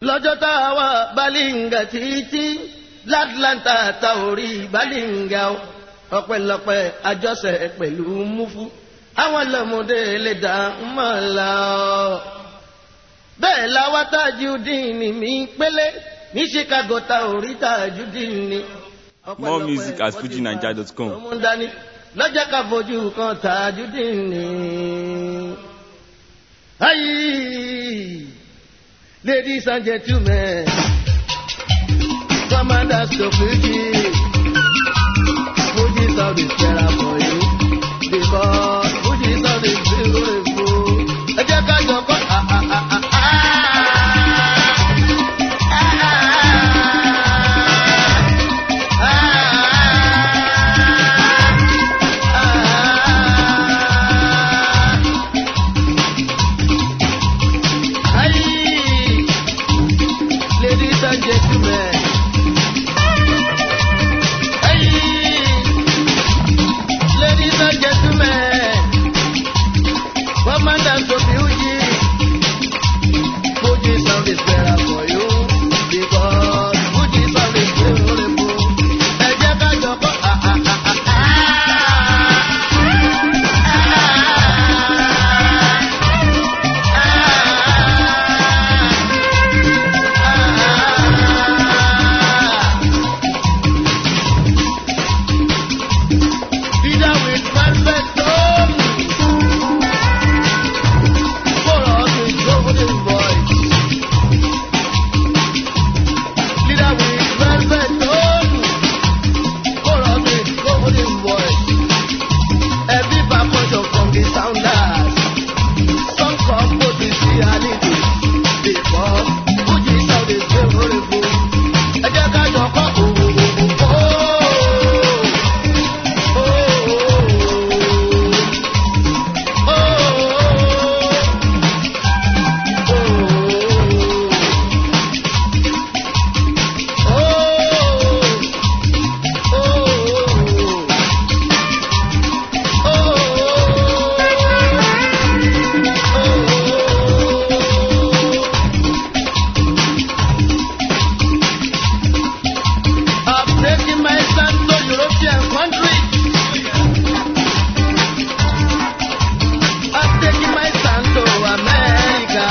lọ́jọ́ tá a wà balinga títí látlanta ta orí balinga o ọpẹ́lọpẹ́ àjọṣe pẹ̀lú mufu àwọn lọ́mọdé lè dá mọ́ la ọ́. bẹ́ẹ̀ làwa Tajudeen ni mi pélé ní Chicago ta orí Tajudeen ni. More music at fujinaija.com. ọmọ dání lọ́jọ́ ká fojú kan Tajudeen ni. ayi ladies and gentlemen commanders to Fuji Fuji sound is better for you because Fuji sound is beautiful. ẹ jẹ́ ká jọ kọ́ ah ah ah ah ah. Ladies and gentlemen, ladies and gentlemen, commandant of Fuji, Fuji sound is better for you because Fuji sound is beautiful. Ẹ jẹ́ ká jọ kọ́ ah ah ah ah ah. Leader with perfect tone. Chorus with golden voice. Leader with perfect tone. Chorus with golden voice. Every percussion from the sounders. Some compose with reality. Because Fuji sound is beautiful. Ẹ jẹ́ ká jọ kọ́ òwò òwò. I'm taking my son to European countries. I'm taking my son to America.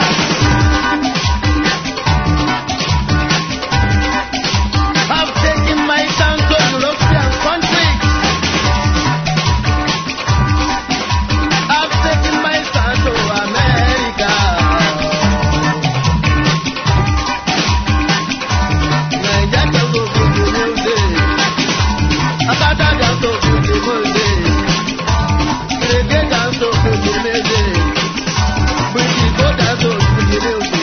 I'm taking my son to European countries. I'm taking my son to America. Naija can go to the music. Akata dance to the music. Reggae dance to the music. British go dance to the music.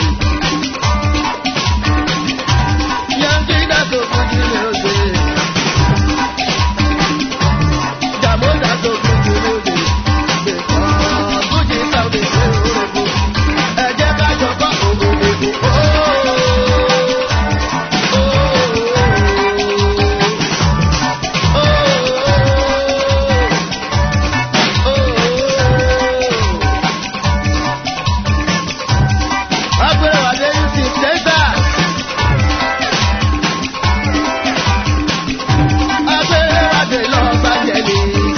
Yankee dance to the music. Jamo dance to the music. Because Fuji sound is beautiful. Ẹ jẹ́ ká jọ kọ́ ògògògò. Agbèrèwádé yìí ti Texas. Agbèrèwádé Los Angeles.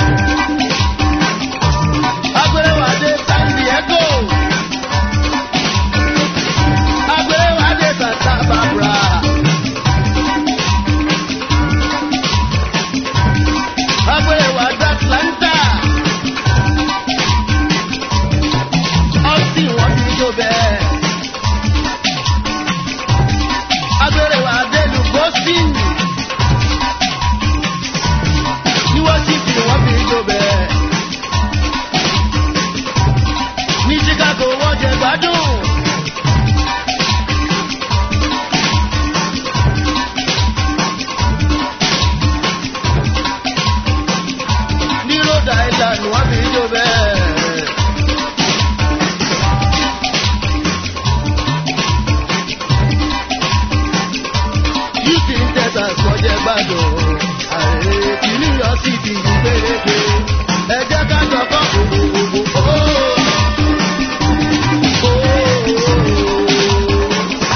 Agbèrèwádé San Diego. Agbèrèwádé Santa Barbara. Agbèrèwádé Atlanta. Austin wọ́n ti jó bẹ́ẹ̀. Agbèrèwádé lu Boston. Ní Washington wọ́n fi jó bẹ́ẹ̀. Ní Chicago wọ́n jẹ gbádùn. Ní Rhode Island wọ́n fi jó bẹ́ẹ̀. Houston, Texas wọ́n jẹ gbádùn. Ààrẹ ìlú yọ sí ti ìgbéléke. Ẹ jẹ́ ká jọ kọ́ òwò òwò.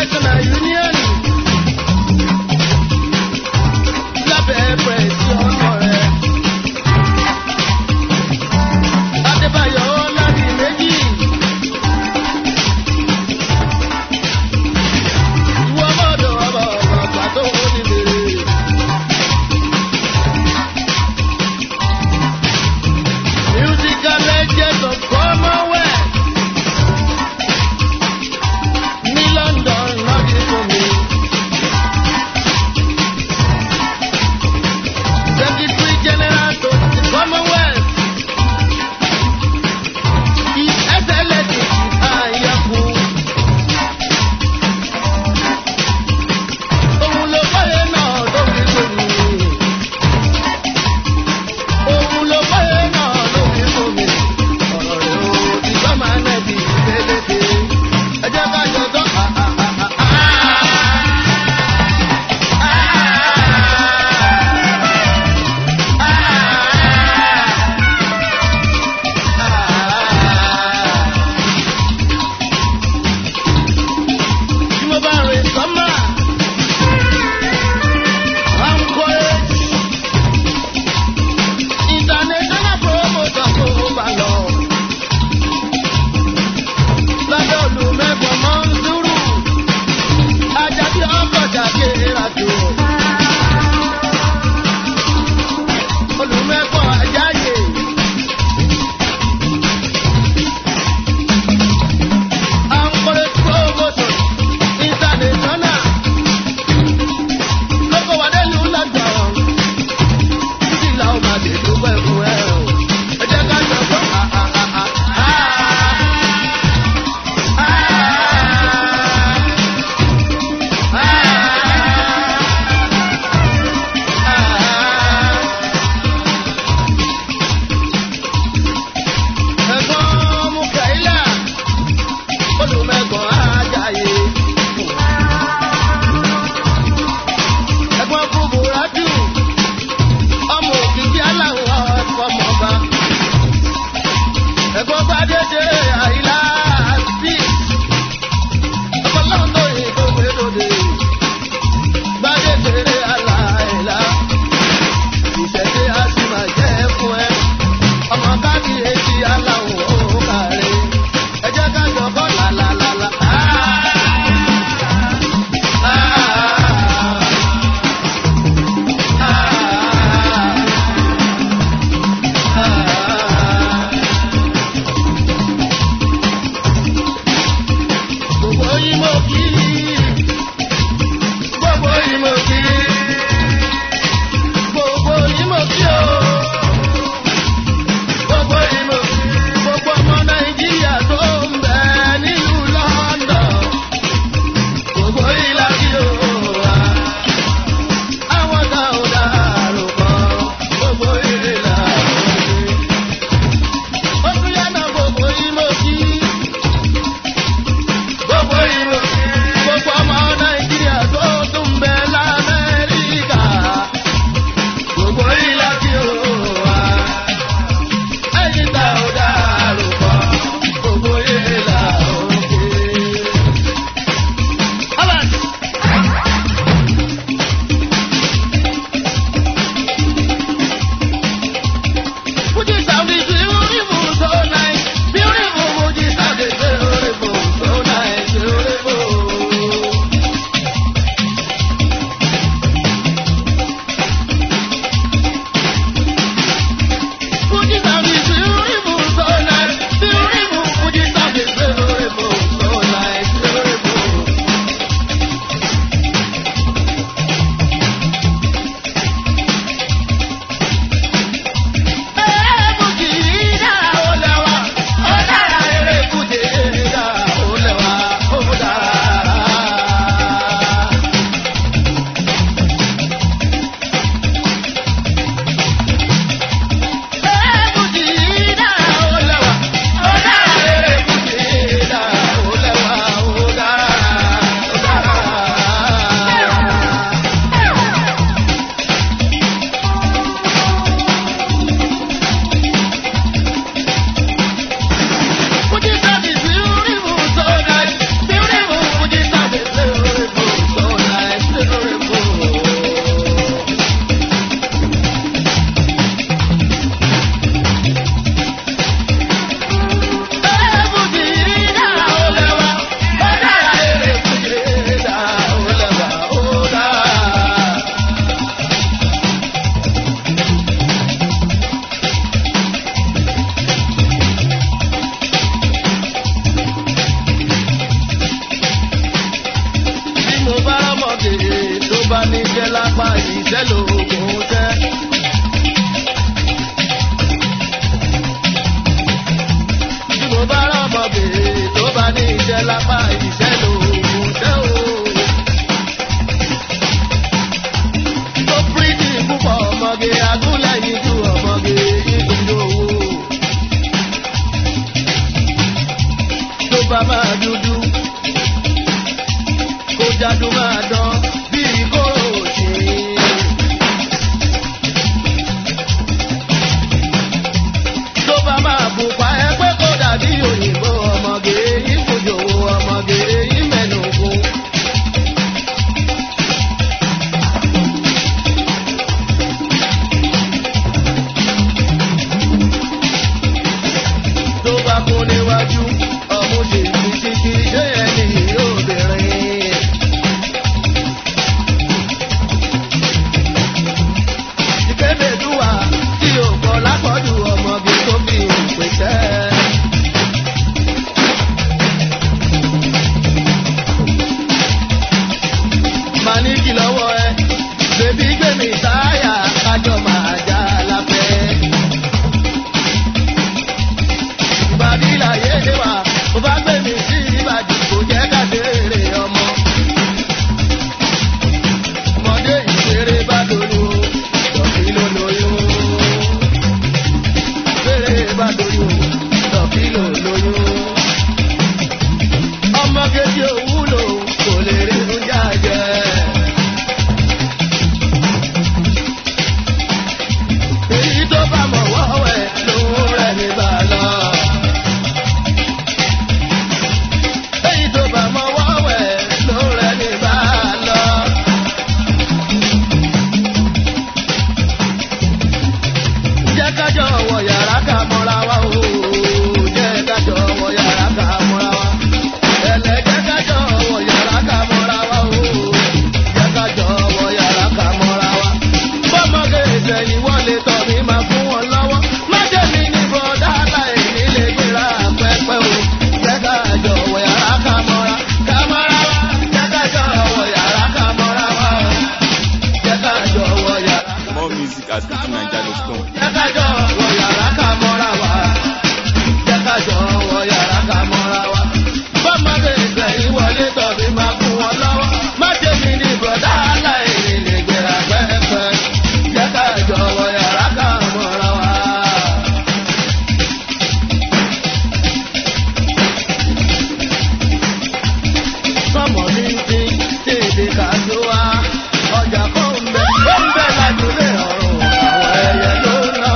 national union lábẹ́ pẹ̀sì ọmọ rẹ̀. Adébáyọ̀ láti méjì. Ìwọ mọ̀dọ̀ ọmọ ọ̀gbà tó wọ́n ní bèrè. Musical legend of Commonwealth. Ní London lọ́dún fún mi. Secretary General to the Commonwealth. His Excellency Ayaku. Òun ló fọ́yé náà lórí lórí. Òun ló fọ́yé náà lórí lórí. Ọ̀rọ̀ rẹ̀ ò ti gbọ́ máa nẹ̀ bí dédédé. Ẹ jẹ́ ká jọ tán. Tí mo bá rìn sọ́mà, I'm courage. International promoter kò bá lọ. Lábẹ́ olùmẹ́kọ̀ọ́ máa ń dúró. Ajá tí ọkọ̀ jáde ìrìnàjò. Olùmẹ́kọ̀ọ́ ajáyè. I'm courage promoter international. Lọ́kọ̀ wà délùú London títí làwọn máa lè dúpẹ́ fún ẹ o. ẹ jẹ́ ká jọ gbọ́. ẹ̀gbọ́n mú kẹ́hìlá olùmẹ̀gbọ́n ajáyé. ẹ̀gbọ́n fún buradu ọmọ òkìkí aláwọ̀ ọmọọba. ẹ̀gbọ́n gbadé ṣe àìlá sí. ọpọlọ́run tó yẹ tó gbé lóde. gbadé ṣe àlàyé. ìṣẹ̀ṣe a sì máa jẹ́ fún ẹ. ọmọ kábíyèsí aláwọ̀ òkàrẹ́. ẹ jẹ́ ká jọ kọ́ làlàlàlà. Gbogbo yín mo kí. Gbogbo yín mo kí. Gbogbo yín mo kí o. Gbogbo yín mo kí. Gbogbo ọmọ Nàìjíríà tó ń bẹ nílùú London. Gbogbo yín la kí o wa. Àwọn tá ò dárò kan. Gbogbo yín la kí. Ó tún yá náà gbogbo yín mo kí gbogbo ìlú lápá ìṣẹ́ lòògùn tẹ́. tí mo bá rọ́mọge tó bá ní iṣẹ́ lápá ìṣẹ́ lòògùn tẹ́ o. tó pírítì púpọ̀ ọmọge agúnlẹ̀yìn ju ọmọge nítorí owó. tó bá máa dúdú kó jáde máa dán bíi kóró òsì. tó bá máa pupa ẹ pé kó dàbí òyìnbó ọmọge yìí kojú ọmọge yìí mẹ́nu kún. tó bá kún níwájú ọmú ṣe fi títí ṣé ẹni obìnrin. ìpébèdúwà tí ò kọ́ lápọ̀jù ọmọge tó fi ìpèsè. màá ní kí lọ́wọ́ ẹ bèbí gbèmí táyà kájọ máa já láfẹ́. ìbàdí láyé wa mo bá gbé mi sí ìbàdí kò jẹ́ ká béèrè ọmọ. ọmọdé ìṣeré bá doyún lọ́kì ló lóyún. ìṣeré bá doyún lọ́kì ló lóyún. ọmọ kejì òwúlò kò lè rí oúnjẹ jẹ. èyí tó bá mọ̀ wọ́wẹ́ lòun rẹ̀ ní bàlọ́. èyí tó bá mọ wọ́wẹ́ ló rẹ̀ ní bá a lọ. jẹ́ kájọ wọ yàrá ká mọ́ra wa o. jẹ́ kájọ wọ yàrá ká mọ́ra wa. ẹlẹ́ jẹ́ kájọ wọ yàrá ká mọ́ra wa o. jẹ́ kájọ wọ yàrá ká mọ́ra wa. bọ́mọge ìsẹ̀yìn wọlé tọ̀ mí máa fún wọn lọ́wọ́. má jẹ́ mi ní bọ́dá láì nílé gbéra pẹ́pẹ́ o. jẹ́ kájọ wọ yàrá ká mọ́ra ká mọ́ra wa. jẹ́ kájọ wọ yàrá ká mọ́ra wa. jẹ́ kájọ wọ yàrá. More music at FujiNiger.com. jẹ́ kájọ wọ yàrá ká mọ́ra wa. jẹ́ kájọ wọ yàrá ká mọ́ra wa. bọ́mọdé ìgbẹ̀yìn wọlé tọ̀bí máa fún wọn lọ́wọ́. má ṣe mi ní bọ̀dá aláìní lè gbéra pẹ́pẹ́. jẹ́ kájọ wọ yàrá ká mọ́ra wa. sọmọ ní ti tèdè kàdó wa ọjà kò ń bẹ ó ń bẹ lájúlé ọrùn àwọn ẹyẹ ló ná.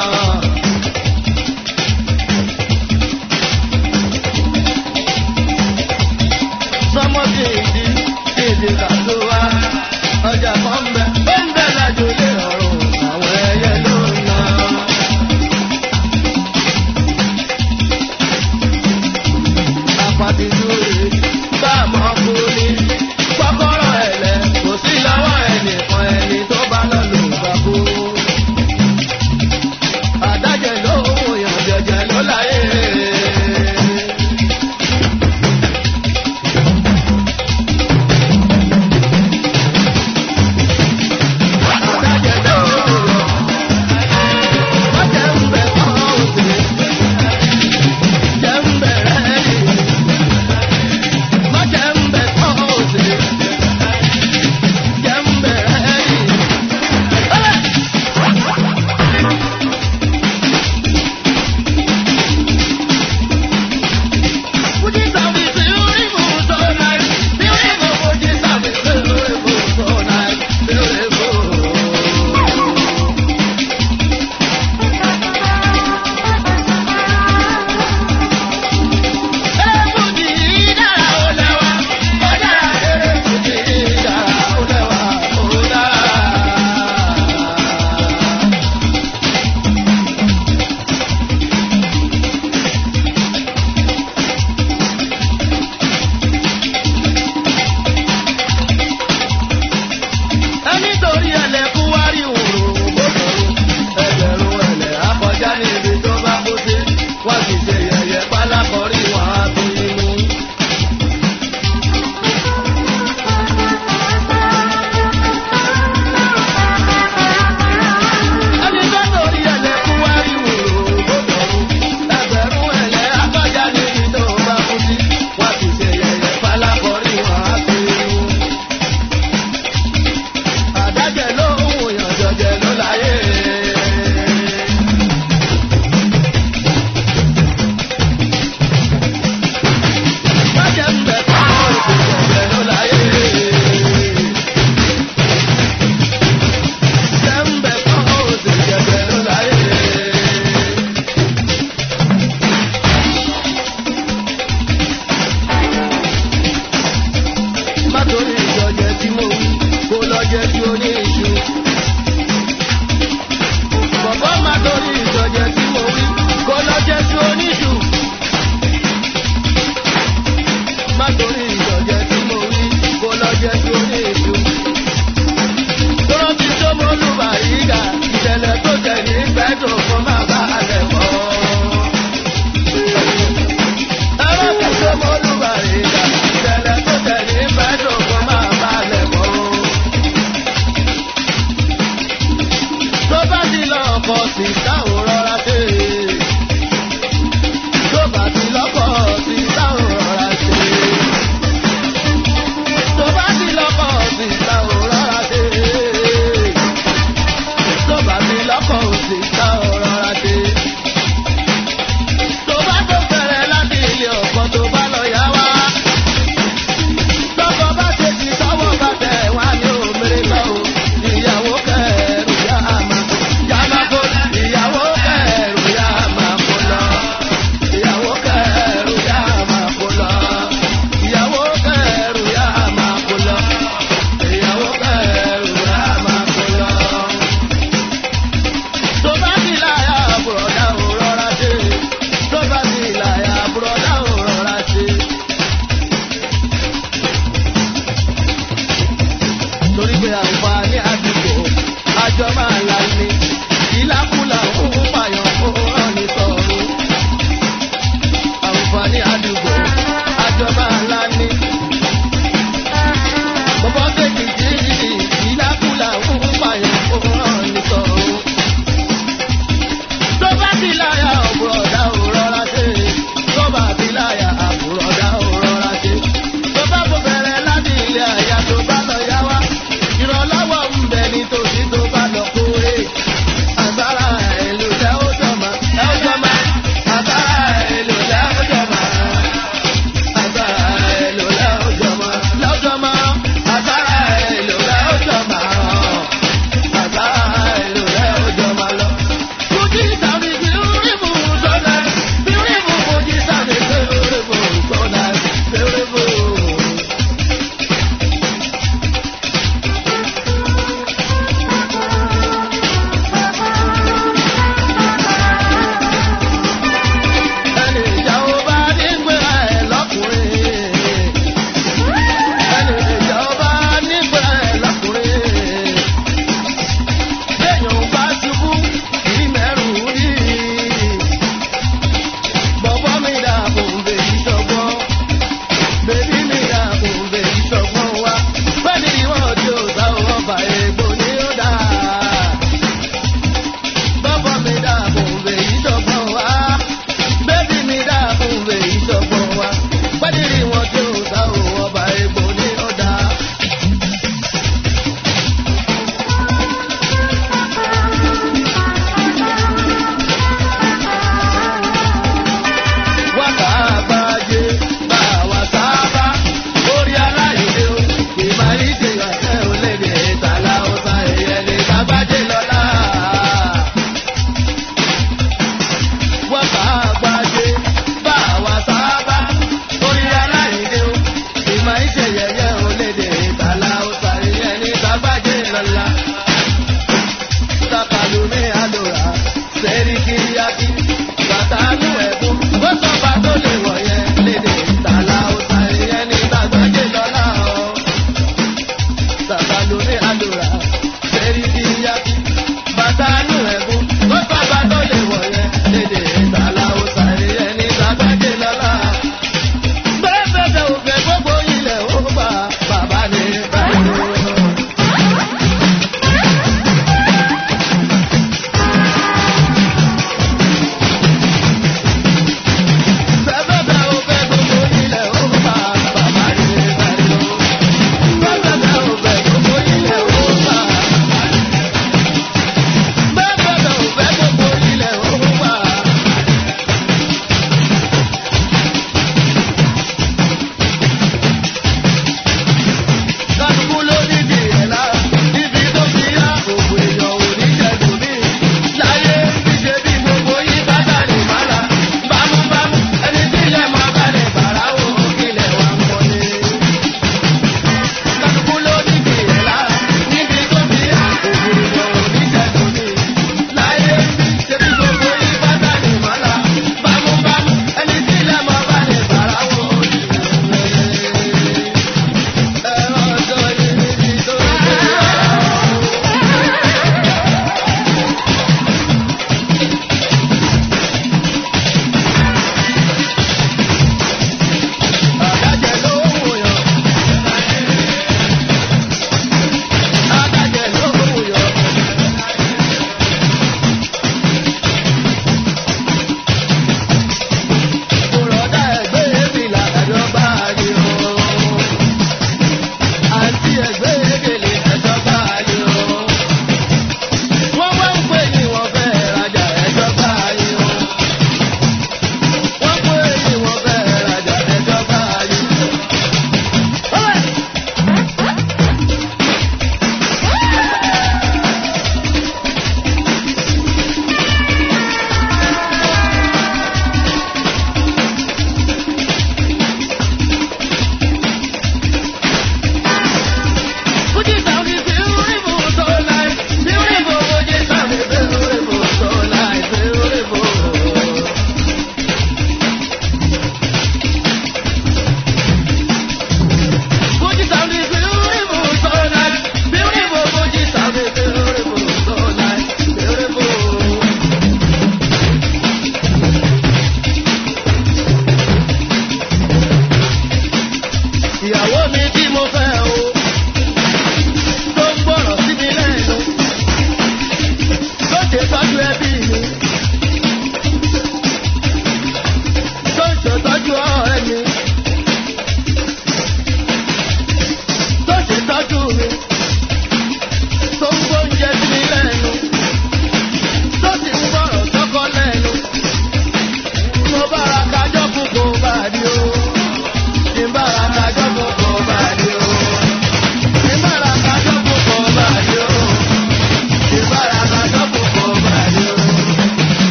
sọmọ tèdè tèdè kàdó wa ọjà kò ń bẹ ó ń bẹ lájúlé ọrùn àwọn ẹyẹ ló ná. apàtì dúró